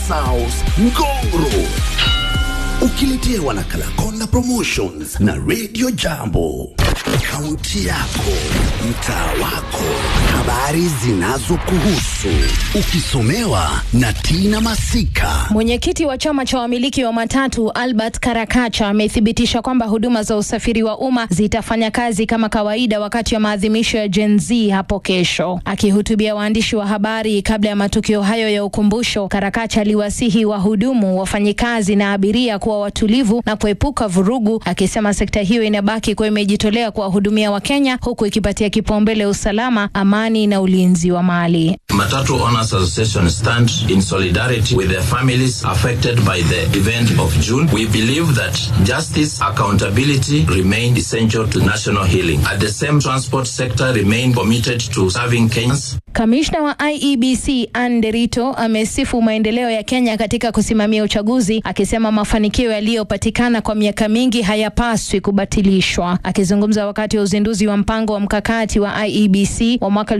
South Ngongro ukiletewa na Kalakonda Promotions na Radio Jambo. Kaunti yako, mtaa wako, habari zinazokuhusu, ukisomewa na Tina Masika. Mwenyekiti wa chama cha wamiliki wa matatu Albert Karakacha amethibitisha kwamba huduma za usafiri wa umma zitafanya kazi kama kawaida wakati wa maadhimisho ya Gen Z hapo kesho. Akihutubia waandishi wa habari kabla ya matukio hayo ya ukumbusho, Karakacha aliwasihi wahudumu, wafanyikazi na abiria kuwa watulivu na kuepuka vurugu, akisema sekta hiyo inabaki kuwa imejitolea kuwahudumia Wakenya huku ikipatia kipaumbele usalama, amani na ulinzi wa mali. Matatu Owners Association stand in solidarity with the families affected by the event of June. We believe that justice, accountability remain essential to national healing. At the same transport sector remain committed to serving Kenyans. Kamishna wa IEBC Anne Derito amesifu maendeleo ya Kenya katika kusimamia uchaguzi, akisema mafanikio yaliyopatikana kwa miaka mingi hayapaswi kubatilishwa. Akizungumza wakati wa uzinduzi wa mpango wa mkakati wa IEBC wa mwaka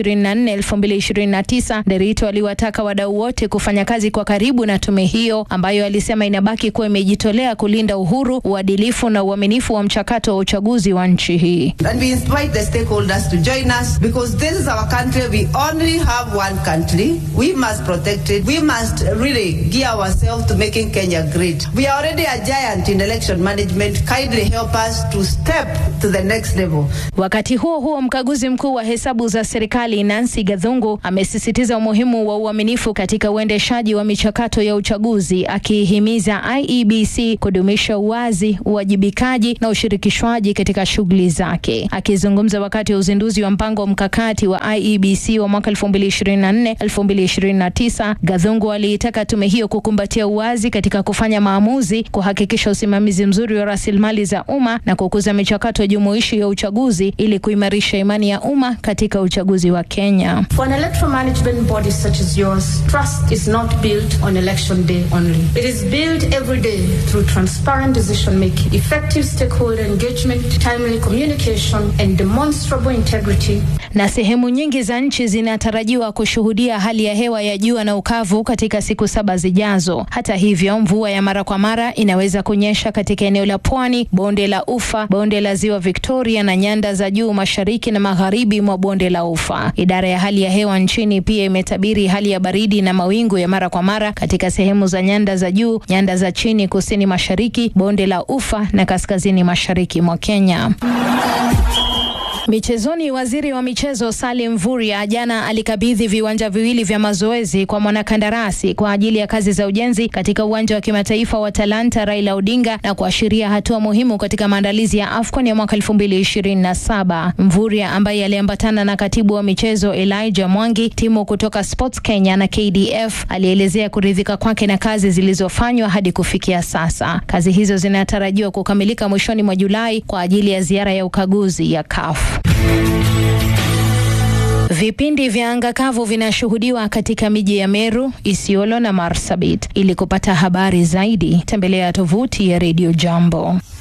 2024-2029, Derito aliwataka wadau wote kufanya kazi kwa karibu na tume hiyo ambayo alisema inabaki kuwa imejitolea kulinda uhuru, uadilifu na uaminifu wa mchakato wa uchaguzi wa nchi hii. And we invite the stakeholders to join us because this is our country. We only have one country. We must protect it. We must really gear ourselves to making Kenya great. We are already a giant in election management. Kindly help us to step to the next level. Wakati huo huo, mkaguzi mkuu wa hesabu za serikali Nancy Gathungu amesisitiza umuhimu wa uaminifu katika uendeshaji wa michakato ya uchaguzi, akihimiza IEBC kudumisha uwazi, uwajibikaji na ushirikishwaji katika shughuli zake. Akizungumza wakati wa uzinduzi wa mpango mkakati wa IEBC wa mwaka 2024 2029, Gathungu aliitaka tume hiyo kukumbatia uwazi katika kufanya maamuzi, kuhakikisha usimamizi mzuri wa rasilimali za umma na kukuza michakato jumuishi ya uchaguzi ili kuimarisha imani ya umma katika uchaguzi wa Kenya. For an electoral management body such as yours, trust is not built on election day only. It is built every day through transparent decision making, effective stakeholder engagement, timely communication, and demonstrable integrity. Na sehemu nyingi za nchi zinatarajiwa kushuhudia hali ya hewa ya jua na ukavu katika siku saba zijazo. Hata hivyo, mvua ya mara kwa mara inaweza kunyesha katika eneo la pwani, bonde la Ufa, bonde la Ziwa Victoria na nyanda za juu mashariki na magharibi mwa bonde la Ufa. Idara ya hali ya hewa nchini pia imetabiri hali ya baridi na mawingu ya mara kwa mara katika sehemu za nyanda za juu, nyanda za chini kusini mashariki, bonde la Ufa na kaskazini mashariki mwa Kenya. Michezoni, waziri wa michezo Salim Mvurya jana alikabidhi viwanja viwili vya mazoezi kwa mwanakandarasi kwa ajili ya kazi za ujenzi katika uwanja wa kimataifa wa Talanta Raila Odinga na kuashiria hatua muhimu katika maandalizi ya AFCON ya mwaka 2027. Mvurya ambaye aliambatana na katibu wa michezo Elijah Mwangi, timu kutoka Sports Kenya na KDF, alielezea kuridhika kwake na kazi zilizofanywa hadi kufikia sasa. Kazi hizo zinatarajiwa kukamilika mwishoni mwa Julai kwa ajili ya ziara ya ukaguzi ya CAF. Vipindi vya anga kavu vinashuhudiwa katika miji ya Meru, Isiolo na Marsabit. Ili kupata habari zaidi, tembelea tovuti ya Radio Jambo.